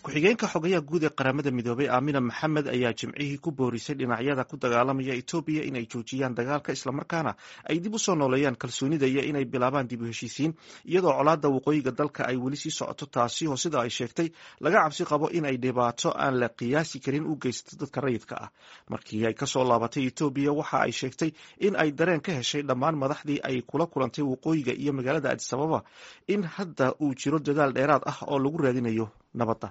ku-xigeenka xogayaha guud ee qaramada midoobay aamina maxamed ayaa jimcihii ku boorisay dhinacyada ku dagaalamaya etoobiya inay joojiyaan dagaalka islamarkaana ay dib u soo nooleeyaan kalsoonida iyo inay bilaabaan dib u heshiisiin iyadoo colaadda waqooyiga dalka ay weli sii socoto taasi oo sida ay sheegtay laga cabsi qabo in ay dhibaato aan la qiyaasi karin u geysato dadka rayidka ah markii ay kasoo laabatay etoobiya waxa ay sheegtay in ay dareen ka heshay dhammaan madaxdii ay kula kulantay waqooyiga iyo magaalada adisababa in hadda uu jiro dadaal dheeraad ah oo lagu raadinayo nabadda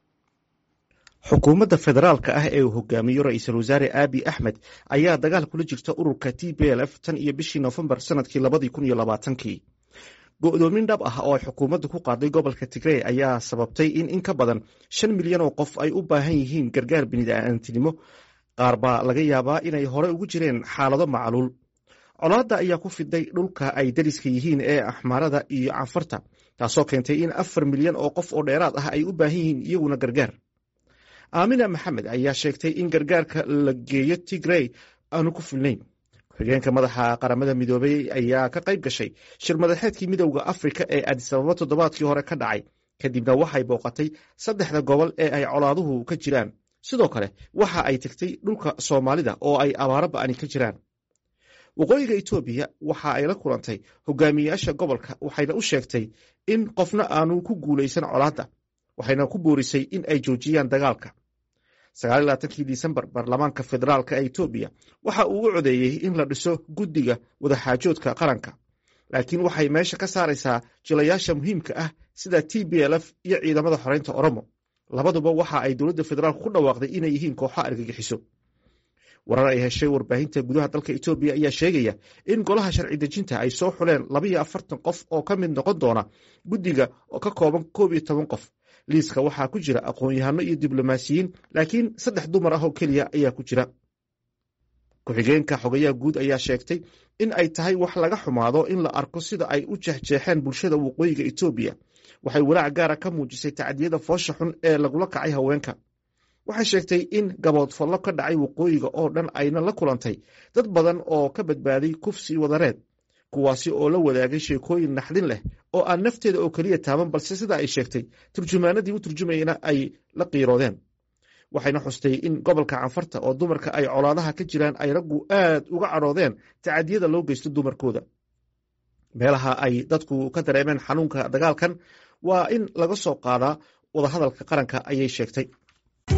xukuumadda federaalka ah ee uu hogaamiyo ra-iisul wasaare aabi axmed ayaa dagaal kula jirta ururka t b l f tan iyo bishii noofembar sanadkii labadii kun iyo labaatankii go-doomin dhab ah oo ay xukuumaddu ku qaaday gobolka tigrey ayaa sababtay in in ka badan shan milyan oo qof ay u baahan yihiin gargaar bini'aadantinimo qaar baa laga yaabaa inay hore ugu jireen xaalado macluul colaadda ayaa ku fiday dhulka ay dariska yihiin ee axmaarada iyo canfarta taasoo keentay in afar milyan oo qof oo dheeraad ah ay u baahan yihiin iyaguna gargaar aamina maxamed ayaa sheegtay in gargaarka la geeyo tigrey aanu ku filnayn ku-xigeenka madaxa qaramada midoobey ayaa ka qayb gashay shir madaxeedkii midowda afrika ee adisababa toddobaadkii hore ka dhacay kadibna waxay booqatay saddexda gobol ee ay colaaduhu ka jiraan sidoo kale waxa ay tegtay dhulka soomaalida oo ay abaaro ba'ani ka jiraan waqooyiga etoobiya waxa ay la kulantay hogaamiyeyaasha gobolka waxayna u sheegtay in qofna aanu ku guulaysan colaadda waxayna ku boorisay in ay joojiyaan dagaalka sagaaliylabaatankii disembar baarlamaanka federaalka ee etoobiya waxa uu u codeeyey in la dhiso guddiga wadaxaajoodka qaranka laakiin waxay meesha ka saaraysaa jilayaasha muhiimka ah sida t b l f iyo ciidamada xoreynta oromo labaduba waxa ay dowladda federaalka ku dhawaaqday inay yihiin kooxo argagixiso warar ay heshay warbaahinta gudaha dalka etoobiya ayaa sheegaya in golaha sharci dejinta ay soo xuleen labaiyo afartan qof oo ka mid noqon doona guddiga oo ka kooban koob iyo toban qof liiska waxaa ku jira aqoon-yahano iyo diblomaasiyiin laakiin saddex dumar ah oo keliya ayaa ku jira ku-xigeenka xogayaha guud ayaa sheegtay in ay tahay wax laga xumaado in la arko sida ay u jeexjeexeen bulshada waqooyiga etoobiya waxay walaac gaara ka muujisay tacdiyada foosha xun ee lagula kacay haweenka waxay sheegtay in gaboodfallo ka dhacay waqooyiga oo dhan ayna la kulantay dad badan oo ka badbaaday kufsi wadareed kuwaasi oo la wadaagay sheekooyin naxdin leh oo aan nafteeda oo keliya taaban balse sida ay sheegtay turjumaanadii u turjumayna ay la qiiroodeen waxayna xustay in gobolka canfarta oo dumarka ay colaadaha ka jiraan ay raggu aad uga cadhoodeen tacadiyada loo geysto dumarkooda meelaha ay dadku ka dareemeen xanuunka dagaalkan waa in laga soo qaadaa wadahadalka qaranka ayay sheegtay